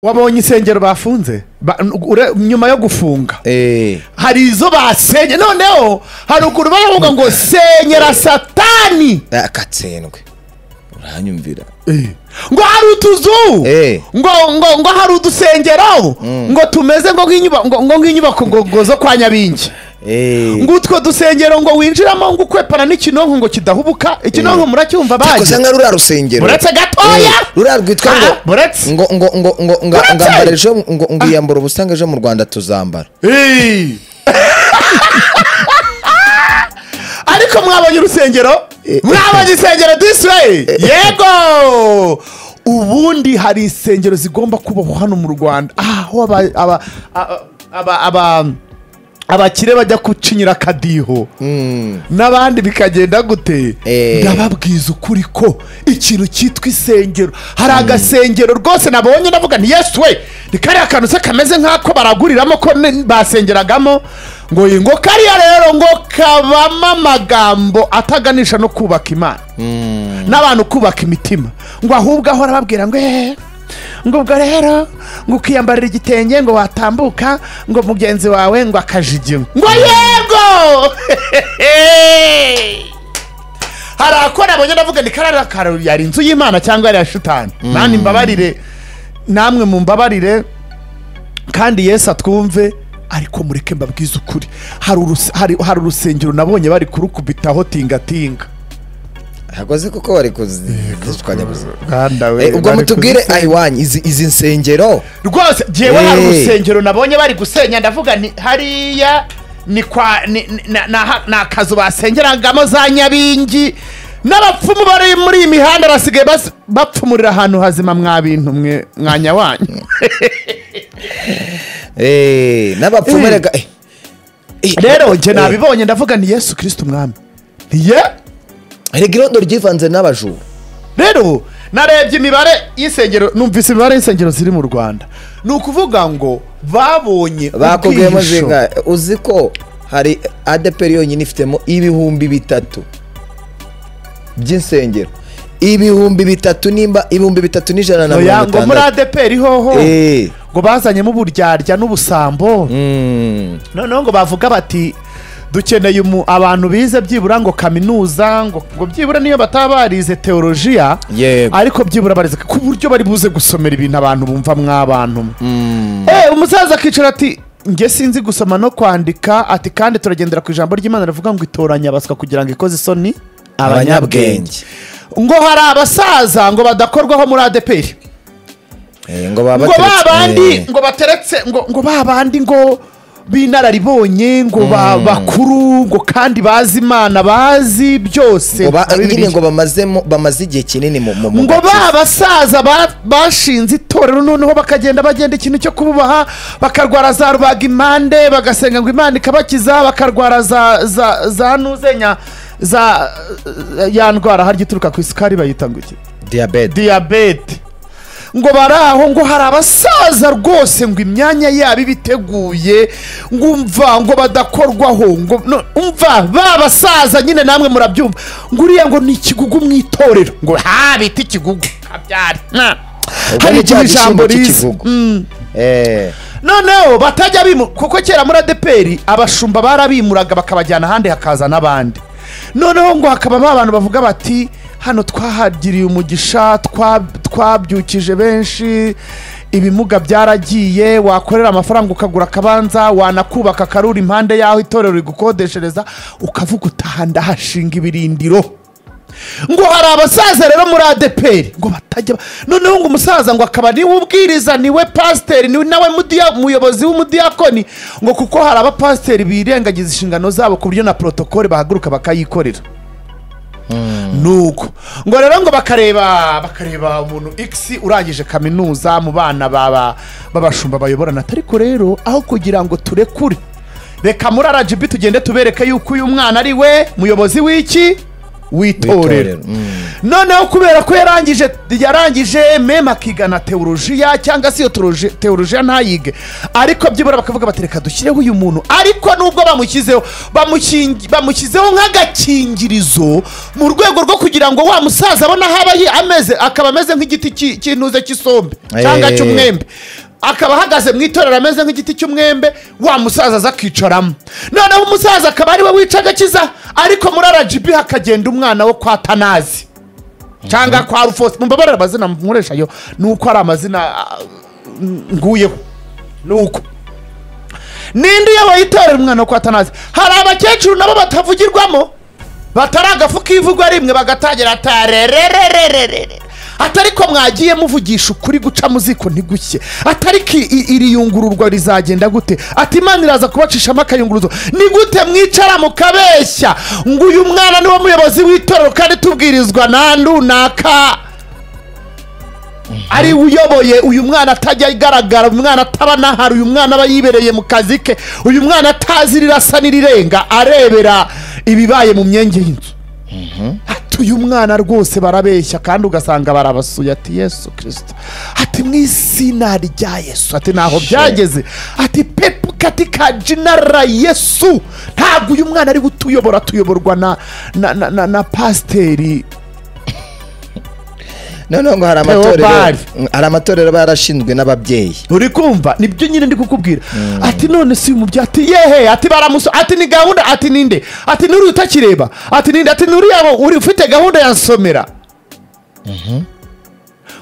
wabonye insengero bafunze Ba- ure- nyuma yo gufunga Eh, hari izo basenye noneho haruguru baravuga ngo senyera satani akatsindwe uranyumvira Eh. ngo hari utuzu Eh. ngo ngo ngo hari udusengero ngo tumeze ngo nk'inyubako ngo ngo nk'inyubako ngo ngo zo kwa nyabingi Eh, ngo utwo dusengero ngo winjiramo ngo ukwepana n'ikinonko ngo kidahubuka ikinonko muracyumva ariko usa bazi nka ruriya rusengero uretse Eh, gatoya ruriya rwitwa ngo Ah, buretse ngo ngo ngo ngo ngo Uretse? ngambara ejo ngo ngo iyambara ubusanga ejo mu rwanda tuzambara Hey! ariko mwabonye urusengero mwabonye insengero disi weyi yego ubundi hari insengero zigomba kubahwa hano mu rwanda aho aba- aba- aba- aba- aba- abakire bajya gucinyira akadiho Mm. n'abandi bikagenda gute Eh. ndababwiza ukuri ko ikintu cyitwa isengero hari agasengero rwose nabonye ndavuga nti yesu we ni kariya kantu se kameze nk'ako baraguriramo ko ne- basengeragamo ngo iyi ngo kariya rero ngo kabamo amagambo ataganisha no kubaka imana n'abantu kubaka imitima ngo ahubwo ahora babwira ngo eee ngo ubwo rero ngo ukiyambarira igitenge ngo watambuka ngo mugenzi wawe ngo akajigima ngo yego hari akora abonye ndavuga ni karariya karo yari inzu y'imana cyangwa yari iya shitani nani mbabarire namwe mumbabarire kandi yesu atwumve ariko mureke mbabwize ukuri hari urus- hari- hari urusengero nabonye bari kurukubitaho tingatinga hagoze kuko bari kuzitwanyabuze Rwanda we, ubwo bari mutubwire kuzisenya. ayiwanyu izi izi nsengero rwose jyewe hari Eh. urusengero nabonye bari gusenya ndavuga ni hariya ni kwa ni ni- na- na ha- ni akazu basengeragamo za nyabingi n'abapfumu bari muri iyi mihanda basigaye bas- bapfumurira ahantu hazima mwa bintu mwe mwanya wanyu Eh, n'abapfumu Eh. rega eh. Eh, rero njye eh, nabibonye ndavuga ni yesu kirisita umwami ye rega irondo ryivanze n'abajura rero narebye imibare y'isengero numvise imibare y'insengero ziri mu rwanda ni ukuvuga ngo babonye bakubwiyemo ubwihisho. zinga uzi ko hari adeperi yonyine ifitemo ibihumbi bitatu by'insengero ibihumbi bitatu nimba ibihumbi bitatu n'ijana na Oya, mirongo ngo muri itandatu adeperi hoho Eh, ngo bazanyemo uburyarya n'ubusambo mm, noneho ngo bavuga bati dukeneye umu- abantu bize byibura ngo kaminuza ngo ngo byibura niyo bataba barize teolojiya Yego. ariko byibura barize ku buryo bari buze gusomera ibintu abantu bumva mw'abantu Eh, umusaza akicara ati njye sinzi gusoma no kwandika ati kandi turagendera ku ijambo ry'imana rivuga ngo itoranya abaswa kugira ngo ikoze isoni abanyabwenge ngo hari abasaza ngo badakorwaho muri adeperi Eh, ngo baba ngo bateretse- babandi Eh, ngo bateretse ngo ngo babandi ngo b'inararibonye ngo ba- bakuru ngo kandi bazi imana bazi byose ngo ba- nka nyine Bibiliya. ngo bamazemo bamaze igihe kinini mu mu mu ngo gakiza. ba basaza ba- bashinze itorero noneho bakagenda bagenda ikintu cyo kububaha bakarwara za rubagimpande bagasenga ngo imana ikabakiza bakarwara za za za nuzenya za ya ndwara harya ituruka ku isukari bayita ngo iki diyabete diyabete ngo bari aho ngo hari abasaza rwose ngo imyanya yabo ibiteguye ngo umva ngo badakorwaho ngo no- umva ba basaza nyine namwe murabyumva ngo uriya ngo ni ikigugu mu itorero ngo ha bita ikigugu kabyari na Ubwo hari ni igihe cya ijambo gishyimbo riza cy'ikigugu. Mm. Eh, noneho batajya bimura kuko kera muri adeperi abashumba barabimuraga bakabajyana ahandi hakaza n'abandi noneho ngo hakabamo abantu bavuga bati hano twahagiriye umugisha twa- twabyukije benshi ibimuga byaragiye wakorera amafaranga ukagura akabanza wanakubaka akaruri impande y'aho itorero rigukodeshereza ukavuga utaha ndahashinga ibirindiro ngo hari abasaza rero muri adeperi ngo batajya ba- noneho ngo umusaza ngo akaba niwe ubwiriza niwe pasiteri niwe nawe mudiya- umuyobozi w'umudiyakoni ngo kuko hari abapasiteri birengagiza inshingano zabo ku buryo na porotokole bahaguruka bakayikorera nuko ngo rero ngo bakareba bakareba umuntu x urangije kaminuza mu bana baba babashumba bayoborana ariko rero aho kugira ngo turekure reka muri rgb tugende tubereke yuko uyu mwana ari we muyobozi w'iki w'itorero noneho kubera ko yarangije yarangije meme akigana teolojiya cyangwa se iyo teoloji- teolojiya ntayige ariko byibura bakavuga bati reka dushyireho uyu muntu ariko nubwo bamushyizeho bamukingi- bamushyizeho nk'agakingirizo mu rwego rwo kugira ngo wa musaza abone aho aba yi- ameze akaba ameze nk'igiti ki- cy'intuze cy'isombe cyangwa Eh. cy'umwembe akaba ahagaze mu itorero ameze nk'igiti cy'umwembe wa musaza aza akicaramo noneho umusaza akaba ari we wica agakiza ariko muri rgb hakagenda umwana wo kwa tanazi cyangwa kwa rufose mumbabarire amazina nkoresha yo ni uko ari amazina ah, nguyeho ni uko ninde uyoboye itorero umwana wo kwa tanazi hari abakecuru nabo batavugirwamo batari agafu k'ivugwa rimwe bagatangira atarerererererere atari ko mwagiye muvugisha ukuri guca mu ziko ntigushye atari ko i- i- iri yungururwa rizagenda gute ati imana iraza kubacishamo akayunguruzo ni gute mwicara mukabeshya ngo uyu mwana niwe muyobozi w'itorero kandi tubwirizwa na runaka ari uyoboye uyu mwana atajya agaragara uyu mwana ataba n'ahari uyu mwana aba yibereye mu kazi ke uyu mwana atazi rirasa n'irirenga arebera ibibaye mu myenge y'inzu ati uyu mwana rwose barabeshya kandi ugasanga barabasuye ati yesu kirisito ati mu izina rya yesu ati ntaho byageze ati pepu katika jina la yesu ntabwo uyu mwana ari gutuyobora tuyoborwa na na na, na, na pasiteri noneho ngo hari amatorero Theobald. hari amatorero aba yarashinzwe n'ababyeyi uri kumva nibyo nyine ndi kukubwira ati none si umubyeyi ati yehe ati baramuso ati ni gahunda ati ninde ati nuri utakireba ati ninde ati nuri yabo uri ufite gahunda ya somera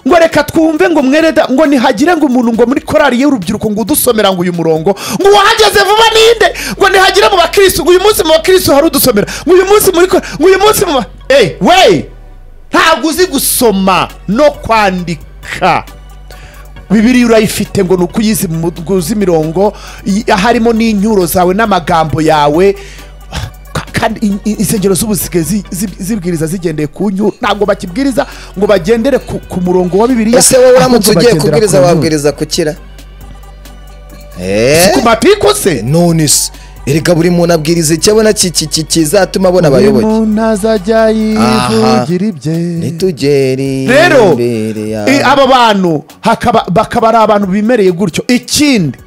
ngo reka twumve ngo mwereda ngo nihagire ngo umuntu ngo muri korari y'urubyiruko ngo udusomera ngo uyu murongo ngo uwahageze vuba ninde ngo nihagire mu bakirisitu ngo uyu munsi mu bakirisitu hari udusomera ngo uyu munsi muri korari ngo uyu munsi mu ba eyi weyi ntabwo uzi gusoma no kwandika bibiriya urayifite ngo ni uko uyizi mu uzi imirongo i- harimo n'inyuro zawe n'amagambo yawe Ka- kandi in- in- insengero z'ubusike zi- zi- zibwiriza zigendeye ku nyuru ntabwo bakibwiriza ngo bagendere ku, ku murongo wa bibiriya ese wowe ahubwo uramutse ugiye bagendera kubwiriza ku nyuru. wabwiriza kukira ku mapiku se none se erega buri muntu abwiriza icyo abona ki- ki- ki- kizatuma abona abayoboke umuntu azajya Aha. yivugira ibye nitugere rero imbere yawe. i- aba bantu hakaba- bakaba ari abantu bimereye gutyo ikindi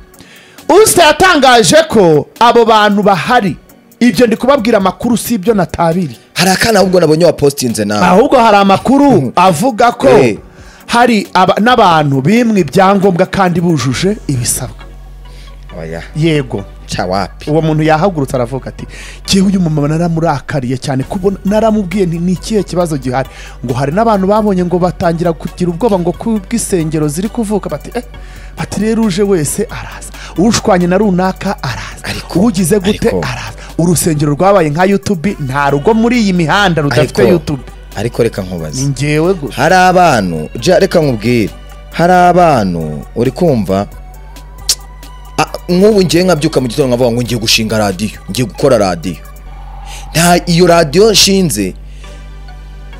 usita yatangaje ko abo bantu bahari ibyo ndi kubabwira amakuru si ibyo natabiriye hari akana ahubwo nabonye wapositinze nawe ahubwo hari amakuru avuga ko Eh. hari aba- n'abantu bimwe ibyangombwa kandi bujuje ibisabwa oya yego cya wapi uwo muntu yahagurutse aravuga ati jyewe uyu mumama naramurakariye cyane kuko naramubwiye nti ni ikihe kibazo gihari ngo hari n'abantu babonye ngo batangira kugira ubwoba ngo kubw'isengero ziri kuvuka bati eh bati rero uje wese araza ushwanye na runaka araza Ariko- ugize gute ariko- araza urusengero rwabaye nka yutube nta rugo muri iyi mihanda rudafite yutube ariko reka nkubaze ni njyewe gusa hari abantu ja reka nkubwire hari abantu uri kumva Ah, nk'ubu ngiye nkabyuka mu gitondo nkavuga ngo ngiye gushinga radiyo ngiye gukora radiyo nta iyo radiyo nshinze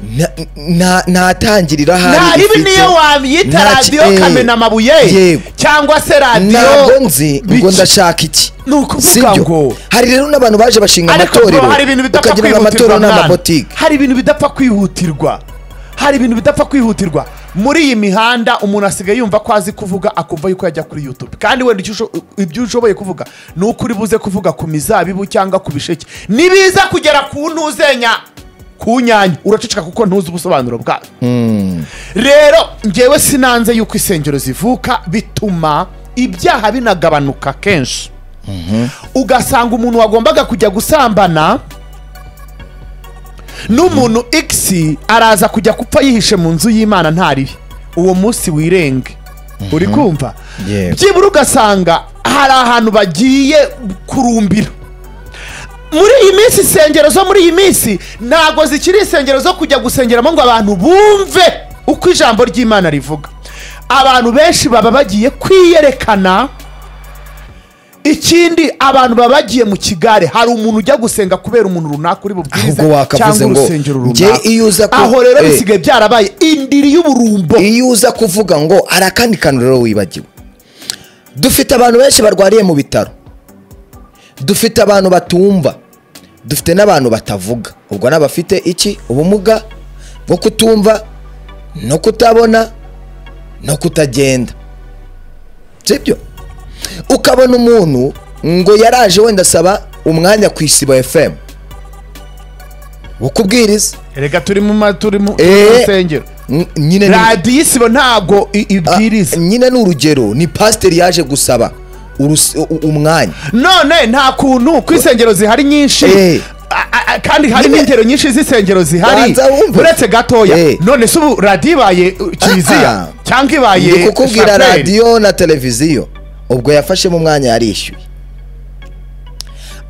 nta- nta- ntatangirira nta ahari ribi niyo wamwita Nta- radiyo eh, kamena amabuye yego. cyangwa se ntabwo radiyo nzi ngo biki- ndashaka iki ni ukuvuga sibyo ngo hari rero n'abantu baje bashinga ariko amatorero bro, hari ibintu bidapfa bakagira ngo amatorero kwihutirwa ni mwana. amabotike hari ibintu bidapfa kwihutirwa hari ibintu bidapfa kwihutirwa muri iyi mihanda umuntu asigaye yumva ko azi kuvuga akumva yuko yajya kuri youtube kandi wenda icyo usho- ibyo ushoboye kuvuga ni uko uri buze kuvuga ku mizabibu cyangwa ku bisheke nibiza kugera ku ntuzenya ku nyanya uraceceka kuko ntuzi ubusobanuro bwayo rero ngewe sinanze yuko insengero zivuka bituma ibyaha binagabanuka kenshi ugasanga umuntu wagombaga kujya gusambana n'umuntu x araza kujya gupfa yihishe mu nzu y'imana ntaribi uwo munsi wirenge uri kumva Yego. byibura ugasanga hari ahantu bagiye kurumbira muri iyi minsi insengero zo muri iyi minsi ntabwo zikiri insengero zo kujya gusengeramo ngo abantu bumve uko ijambo ry'imana rivuga abantu benshi baba bagiye kwiyerekana ikindi abantu baba bagiye mu kigare hari umuntu ujya gusenga kubera umuntu runaka uri bubwirize Ahubwo wakavuze cyangwa ngo, urusengero "Njye runaka iyo uza ku- aho rero eh. bisigaye byarabaye indiri y'uburumbo iyo uza kuvuga ngo hari akandi kantu rero wibagiwe dufite abantu benshi barwariye mu bitaro dufite abantu batumva dufite n'abantu batavuga ubwo ni abafite iki ubumuga bwo kutumva no kutabona no kutagenda sibyo ukabona umuntu ngo yaraje wenda asaba umwanya ku isibo fm wo kubwiriza erega turi mu ma- turi mu turi mu Eh. rusengero N- nyine ni- radiyo isibo ntago i- ibwiriza Ah, nyine ni urugero ni pasiteri yaje gusaba urus- u- umwanya none nta kuntu ko insengero zihari nyinshi Eh. a- a- a- kandi hari Nyine- n'ingero nyinshi z'insengero zihari Banza wumve. uretse gatoya Eh. none se ubu radiyo ibaye uh, kiliziya Ah. cyangwa ibaye ndi kukubwira shapeli? radiyo na televiziyo ubwo yafashemo umwanya yarishyuye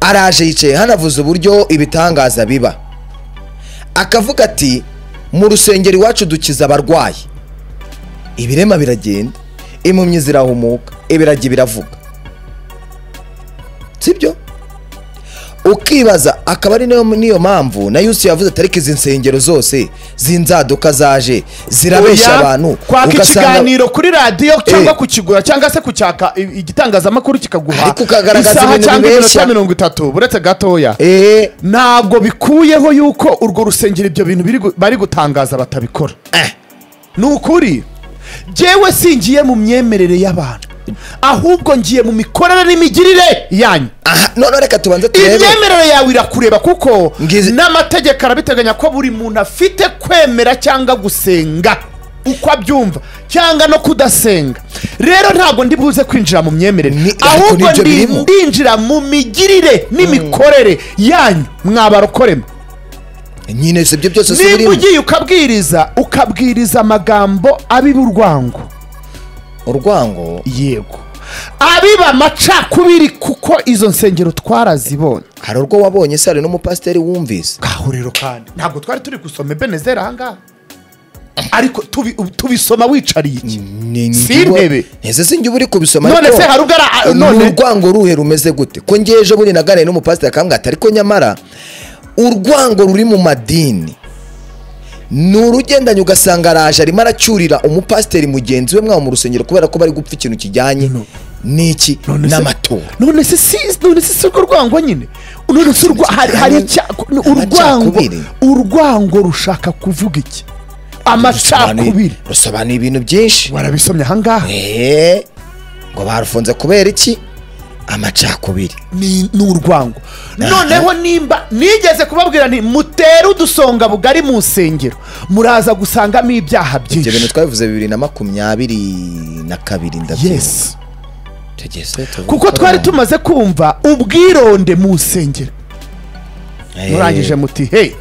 araje yicaye hanavuze uburyo ibitangaza biba akavuga ati mu rusengero iwacu dukiza abarwayi ibirema biragenda impumyi zirahumuka ibiragi biravuga sibyo ukibaza akaba ari nayo niyo mpamvu na yusi yavuze atari izi nsengero zose zinzaduka zaje zirabeshya Oya, abantu kwaka ikiganiro kuri radiyo cyangwa Eh. kukigura cyangwa se kucyaka i- igitangazamakuru kikaguha Ariko ukagaragaza isaha ibintu cyangwa iminota bibeshya. mirongo itatu uretse gatoya Eh, ntabwo bikuyeho yuko urwo rusengero ibyo bintu biri gu- bari gutangaza batabikora Eh. ni ukuri jyewe singiye mu myemerere y'abantu ahubwo ngiye mu mikorere n'imigirire yanyu aha none reka tubanze turebe imyemerere yawe irakureba kuko Ngize- n'amategeko arabiteganya ko buri muntu afite kwemera cyangwa gusenga uko abyumva cyangwa no kudasenga rero ntabwo ndi buze kwinjira mu myemerere Ni- ariko ahubwo nibyo ndi- birimo. ndinjira mu migirire n'imikorere yanyu mwabarokorema nyine si ibyo byose si niba birimo ugiye ukabwiriza ukabwiriza amagambo abiba urwango urwango yego abiba amacakubiri kuko izo nsengero twarazibonye hari urwo wabonye se hari n'umupasiteri wumvise kahuriro kandi ntabwo twari turi gusoma ebenezeri ahangaha ariko tubi- tubisoma wicariye iki Ni- Si njye uba- intebe. nteze sinjye uba uri kubisoma none ariko se hari ubwo ari- a- ni none urwango ruhe rumeze gute ko ngeje ejo bundi naganiriye n'umupasiteri akamwata ariko nyamara urwango ruri mu madini ni urugendanye ugasanga araje arimo aracyurira umupasiteri mugenzi we mwaba mu rusengero kubera ko bari gupfa ikintu kijyanye n'iki none se- n'amatora none se si none se si urwo rwango nyine none se urwa- hari hari icya- ni urwango amacakubiri. urwango rushaka kuvuga iki amacakubiri Rusobanuye- rusobanuye ibintu byinshi warabisomye ahangaha Eh, ngo barufunze kubera iki amacakubiri ni ni urwango noneho nimba nigeze kubabwira nti mutere udusonga bugari mu nsengero muraza gusangamo ibyaha ibyo bintu byinshi twabivuze bibiri na makumyabiri na kabiri ndabyibuka yes tugeze tuvuga kuko ko twari abantu- tumaze kumva ubwironde mu nsengero Eh, murangije muti hey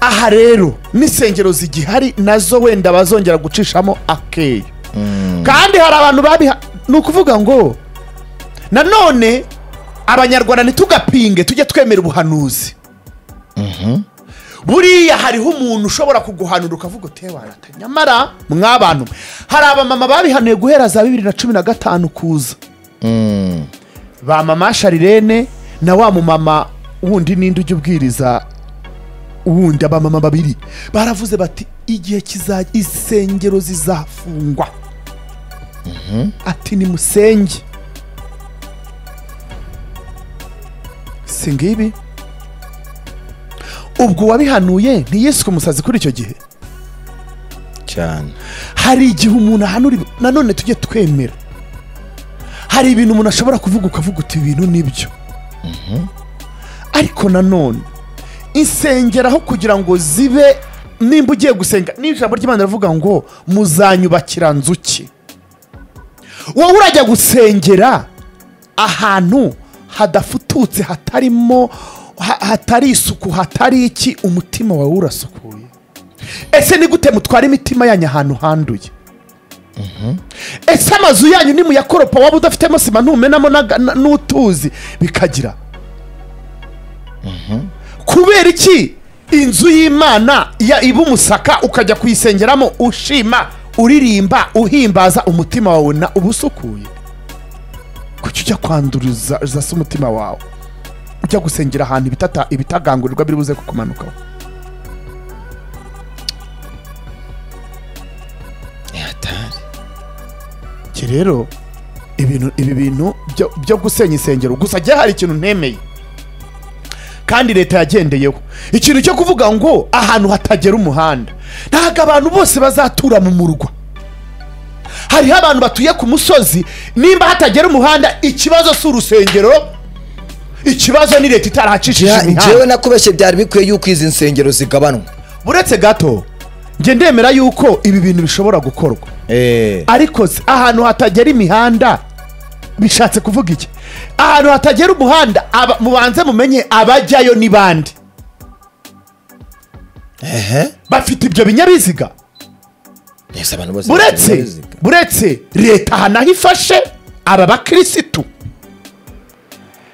aha rero n'insengero zigihari nazo wenda bazongera gucishamo akeyo kandi hari abantu babiha ni ukuvuga ngo nanone abanyarwanda ntitugapinge tujye twemera ubuhanuzi buriya hariho umuntu ushobora kuguhanura ukavuga uti warata nyamara mwabantu mwe." hari abamama babihanuye guhera za bibiri na cumi na gatanu kuza ba mama sharirene na wa mumama wundi ninde ujya ubwiriza wundi abamama babiri baravuze bati igihe kiza insengero zizafungwa ati ni musenge si ngibi ubwo uwabihanuye ntiyiswe umusazi kuri icyo gihe cyane hari igihe umuntu ahanura ibi- nanone tujye twemera hari ibintu umuntu ashobora kuvuga ukavuga uti ibintu nibyo ariko nanone insengero aho kugira ngo zibe nimba ugiye gusenga n'ijambo ry'imana rivuga ngo muzanyubakira nzuki wowe urajya gusengera ahantu hadafututse hatarimo ha- hatari isuku hatari iki umutima wawe urasukuye ese ni gute mutwara imitima yanyu ahantu handuye ese amazu yanyu nimuyakoropa waba udafitemo sima ntumenamo n'aga- na- n'utuzi bikagira kubera iki inzu y'imana ya iba umusaka ukajya kuyisengeramo ushima uririmba uhimbaza umutima wawe na uba usukuye kuki ujya kwanduruza za se umutima wawe ujya gusengera ahantu ibitata- ibitagangurirwa biri buze kukumanukaho Ni hatari iki rero ibintu ibi bintu byo- byo gusenya insengero gusa jya hari ikintu ntemeye kandi leta yagendeyeho ikintu cyo kuvuga ngo ahantu hatagera umuhanda ntabwo abantu bose bazatura mu murwa hariho abantu batuye ku musozi nimba hatagera umuhanda ikibazo si urusengero ikibazo ni leta itarahacishije Jya- imihanda njyewe nakubeshye byari bikwiye yuko izi nsengero zigabanwa uretse gato njye ndemera yuko ibi bintu bishobora gukorwa Eh, ariko se, ahantu hatagera imihanda bishatse kuvuga iki ahantu hatagera umuhanda aba- mubanze mumenye abajyayo ni bande bafite ibyo binyabiziga neza abantu bose buretse buretse leta aha naho ifashe aba bakirisitu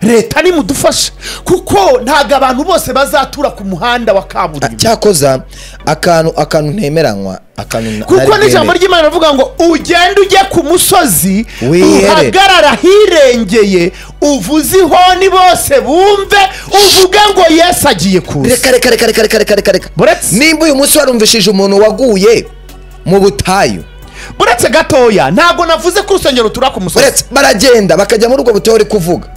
leta nimudufashe kuko ntabwo abantu bose bazatura ku muhanda wa Ah, kaburimbo cyakoza akantu akantu ntemeranywa akantu na- kuko ntari n'ijambo bwemere. ry'imana rivuga ngo ugende ujye ku musozi Wihere. uhagarara ahirengeye uvuze ihoni bose bumve uvuge ngo yesu agiye kuza reka reka reka reka reka reka reka reka Buretse- nimba uyu munsi warumvishije umuntu waguye mu butayu uretse gatoya ntabwo navuze ko urusengero rutura ku musozi uretse baragenda bakajya muri ubwo butayu bari kuvuga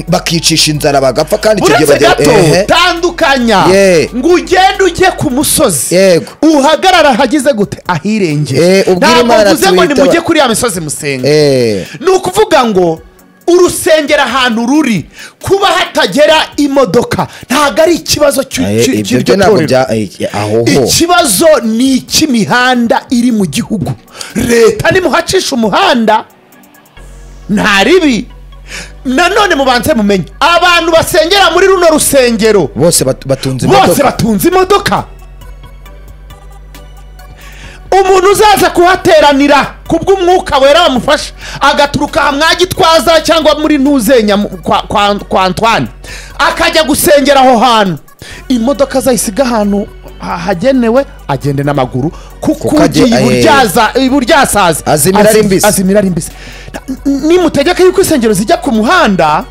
bakicisha inzara bagapfa kandi icyo gihe uretse bagera- gato Ehe. tandukanya Ye. ngo ugende ujye ku musozi Yego. uhagarara ahagize gute ahirengeye Eh, ubwire ntabwo Imana mvuze ngo tuyitaba- nimujye kuri ya misozi musenge Eh, ni ukuvuga ngo urusengero ahantu ruri kuba hatagera imodoka ntabwo ari ikibazo cy'u- aye, cy- ibyo cy'iryo byo ntabwo torero bya eh, aho ho ikibazo ni icy'imihanda iri mu gihugu leta nimuhacisha umuhanda nta ribi nanone mubanze mumenye abantu basengera muri runo rusengero bose bat- batunze bose imodoka. batunze imodoka umuntu uzaza kuhateranira kubw'umwuka wera wamufasha agaturuka aha mwagitwaza cyangwa muri ntuzenya mu- kwa, kwa, kwa antoine akajya gusengera aho hantu imodoka azayisiga ahantu ha- hagenewe agende n'amaguru kuko Kuko ajye- ugiye eh, iburyaza- iburyasaza Azimira ari Azi- mbisi. azimira ari mbisi N- nimutegeke yuko insengero zijya ku muhanda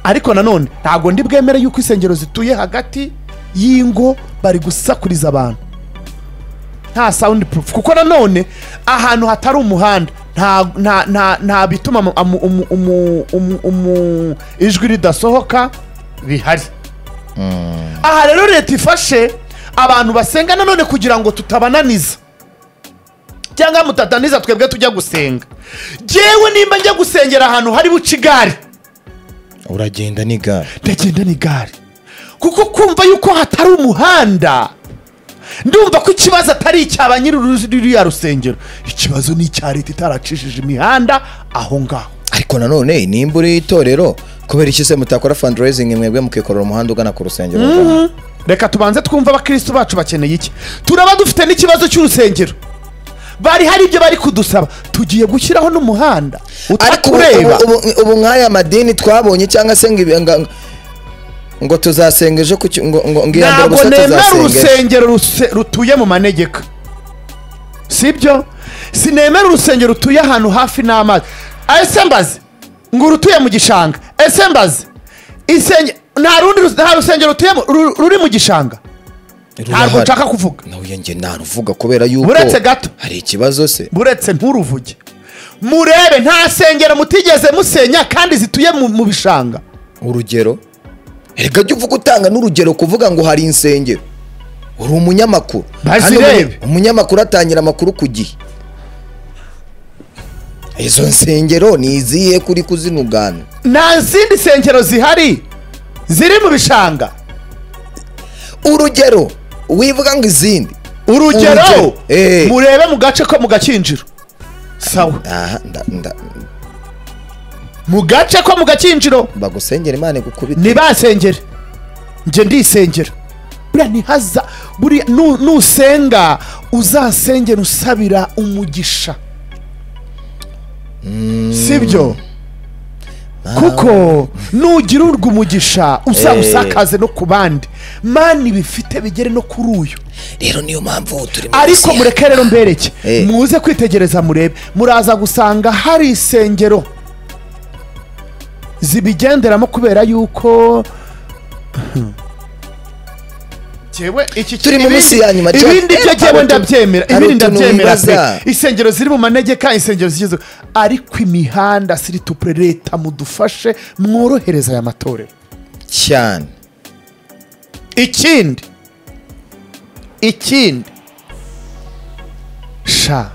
ariko nanone ntabwo ndi bwemere yuko insengero zituye hagati y'ingo bari gusakuriza abantu nta sound proof kuko nanone ahantu hatari umuhanda nta nta nta nta bituma amu- amu- umu- umu- umu- umu- ijwi ridasohoka bihari aha rero leta ifashe abantu basenga nanone kugira ngo tutabananiza cyangwa mutataniza twebwe tujya gusenga jyewe nimba njya gusengera ahantu hari buca igare uragenda n'igare ndagenda n'igare kuko kumva yuko hatari umuhanda ndumva ko ikibazo atari icya ba nyiri uru- ruriya rusengero ikibazo ni icya leta itaracishije imihanda aho ngaho ariko nanone nimba uri itorero kubera iki se mutakora fundraising mwebwe mukikorera umuhanda ugana ku rusengero rugana? reka tubanze twumve abakirisitu bacu bakeneye iki turaba dufite n'ikibazo cy'urusengero bari hari ibyo bari kudusaba tugiye gushyiraho n'umuhanda ariko ubu- utakureba ubu- ubu- ubu nk'aya madini twabonye cyangwa se ngo ibi- nga- ngo tuzasenga ejo ku cy- ngo ngo ngo iya mbere ntabwo gusa nemera tuzasenga urusengero ejo. ruse- rutuye mu manegeka sibyo sinemera urusengero rutuye ahantu hafi n'amazi ese mbaze ngo urutuye mu gishanga ese mbaze insenge nta rundi rus- nta rusengero rutuyemo ru- ruri mu gishanga ntabwo Rurahari. nshaka kuvuga nawe njye naruvuga kubera yuko Uretse gato. hari ikibazo se buretse nturuvuge murebe nta sengero mutigeze musenya kandi zituye mu- mu bishanga urugero reka jya uvuga utanga n'urugero kuvuga ngo hari insengero uri umunyamakuru Bazirebe. Kandi umunye- umunyamakuru atangira amakuru ku gihe izo nsengero ni izihe kuri kuzinugana nta zindi sengero zihari ziri mu bishanga urugero wivuga ngo izindi urugero Urugero, eh. murebe mu gace ko mu gakinjiro sawa aha nda- nda- mu gace ko mu gakinjiro bagusengera imana igukubite ntibasengere njye ndisengera buriya ntihaza buriya nu- nusenga uzasengera usabira umugisha sibyo kuko nugirirwa umugisha uzawusakaze no ku bandi mani ibifite bigere no kuri uyu rero niyo mpamvu turi mu ariko Burusiya. mureke rero mbereke Eh. muze kwitegereza murebe muraza gusanga hari insengero zibigenderamo kubera yuko jyewe iki Turi mu ibindi- minsi ya nyuma, Jack. ibindi byo Eh, jyewe hari utu- ndabyemera hari ibindi utuntu ndabyemera pe wibaza. insengero ziri mu manegeka insengero zigezweho ariko imihanda situpure leta mudufashe mworohereza aya matorero cyane ikindi ikindi sha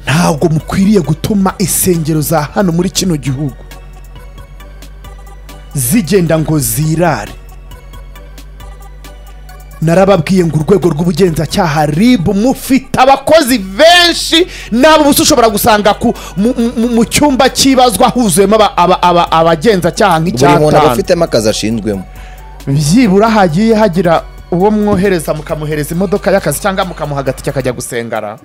ntabwo mukwiriye gutuma insengero za hano muri kino gihugu zigenda ngo zirare narababwiye ngo urwego rw'ubugenzacyaha ribu mufite abakozi benshi nabo ubusa ushobora gusanga ku, mu, mu, mu cyumba cy'ibazwa huzuyemo aba- aba- aba- abagenzacyaha buri muntu aba nk'icyatanu afitemo akazi ashinzwemo byibura hagiye hagira uwo mwohereza mukamuhereza imodoka y'akazi cyangwa mukamuha agatike akajya gusengara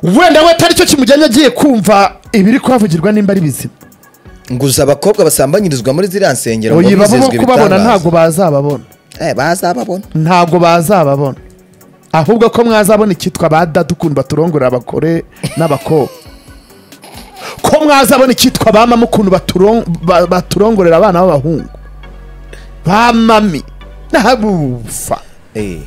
wenda we atari cyo kimujyanye agiye kumva ibiri kuhavugirwa nimba ari bizima ngo uzi abakobwa basambanyirizwa muri ziriya nsengero ngo oyiba bo bizezwe kubabona ibitangaza. ntabwo bazababona Eh, bazababona ntabwo bazababona ahubwo ko mwazabona icyitwa ba dada ukuntu baturongorera abagore n'abakobwa ko mwazabona icyitwa ba mama ukuntu baturon- ba- baturongorera abana b'abahungu ba mami n'abufa Eh.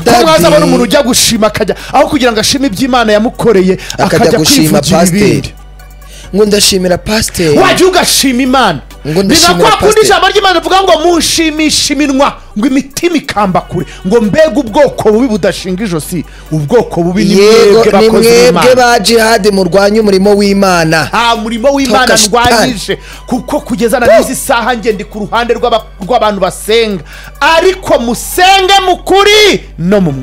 ko Daddy, mwazabona umuntu ujya gushima akajya aho kugira ngo ashime ibyo imana yamukoreye akajya akajya gushima kwivugira ibindi pasiteri ngo ndashimira pasiteri wajya ugashima imana Ngo ndashimira binakwakundi pasiteri. ijambo ry'imana rivuga ngo mushimisha iminwa ngo imitima ikamba kure ngo mbega ubwoko bubi budashinga ijosi ubwoko bubi ni yego mwebwe ni bakozi mwebwe b'imana ba jihadi murwanya umurimo w'imana nta murimo w'imana Toka shitani. ndwanyije kuko kugeza na n'izi saha ngende ku ruhande rw'aba- rw'abantu basenga ariko musenge mu kuri no mu